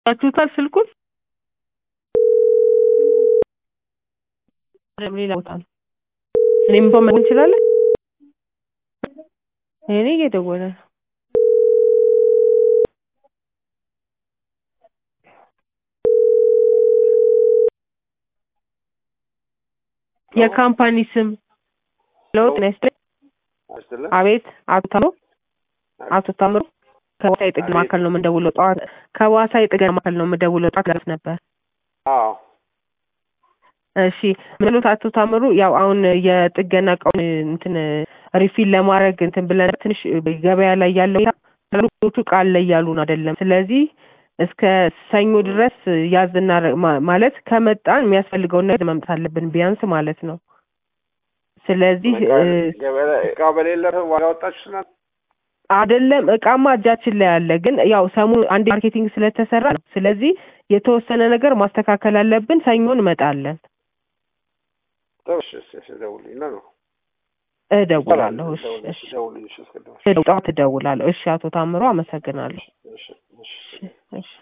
ያችሁታል ስልኩን ሌላ ቦታ ነው። እኔም እንኳን መደወል እንችላለን። እኔ እየደወለ ነው። የካምፓኒ ስም ለውጥ ነስተ አቤት አቶ ታምሩ አቶ ታምሩ ከዋሳ የጥገና ማዕከል ነው የምንደውለው። ጠዋት ከዋሳ የጥገና ማዕከል ነው የምንደውለው። ጠዋት ደረስ ነበር። አዎ እሺ ምንሉት አቶ ታምሩ ያው አሁን የጥገና እቃውን እንትን ሪፊል ለማድረግ እንትን ብለን ትንሽ ገበያ ላይ ያለው ሌሎቹ ቃል ላይ ያሉን አይደለም። ስለዚህ እስከ ሰኞ ድረስ ያዝና ማለት ከመጣን የሚያስፈልገውን ነገር መምጣት አለብን ቢያንስ ማለት ነው። ስለዚህ እቃ በሌለ ዋጋ ወጣችሁ ስናት አይደለም እቃማ እጃችን ላይ አለ። ግን ያው ሰሞኑ አንድ ማርኬቲንግ ስለተሰራ ነው። ስለዚህ የተወሰነ ነገር ማስተካከል አለብን። ሰኞ እንመጣለን። ደውልኝ ነው እደውላለሁ። እሺ እሺ ደውልኝ እሺ ጠዋት እደውላለሁ። እሺ አቶ ታምሮ አመሰግናለሁ። እሺ እሺ እሺ